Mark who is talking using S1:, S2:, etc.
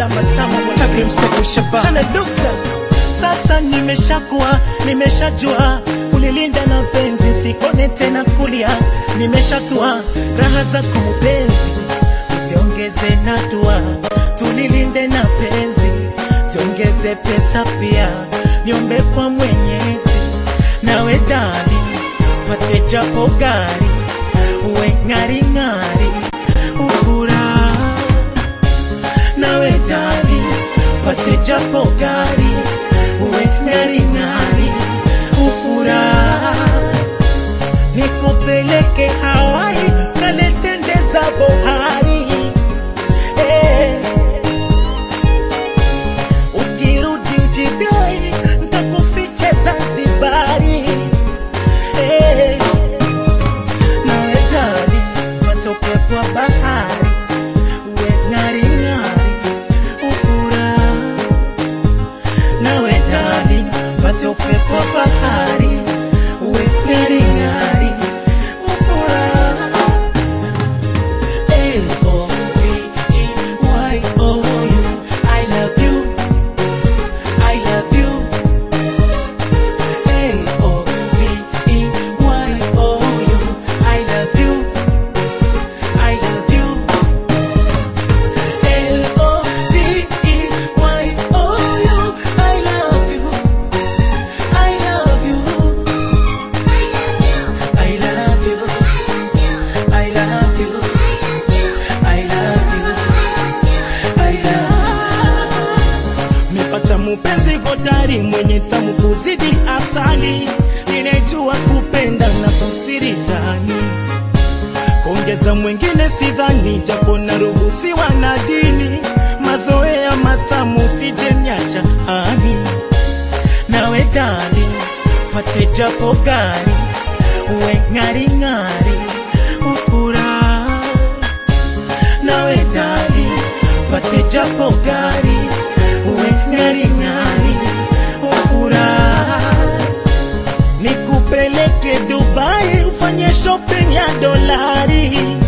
S1: la matamu Takrim Sefu Shabana Sana Duksa Sasa nimeshakuwa nimeshajua kulilinda na penzi sikone tena kulia nimeshatua raha zako mpenzi usiongeze na dua tulilinde na penzi siongeze pesa pia niombe kwa mwenyezi nawe dali pate japo gari uwe ng'aring'ari ufuraha nawe dali pate japo gari uwe ng'aring'ari ufuraha nikupeleke Hawaii kaletendeza bohari eh. Ukirudi ujidai ntakufiche Zanzibari eh. Nawe dali watoke kwa bahari uwe ng'aring'ari ufuraha nawe dali watoke kwa bahari uwe ng'aring'ari ufuraha L-O-V-E-Y-O-U I love you I love you L-O-V-E-Y-O-U I love you I love you L-O-V-E-Y-O-U I love you I love you I love you I love you I love you I love Nimepata mupenzi hodari mwenye tamu kuzidi asali, ninajua kupenda na kustiri ndani, kuongeza mwingine sidhani, japo naruhusiwa na dini, mazoea matamu sijenyacha ani nawe dali pate japo gari uwe ng'aring'ari ufuraha nawe dali pate japo gari uwe ng'aring'ari ufuraha nikupeleke Dubai ufanye shopping ya dolari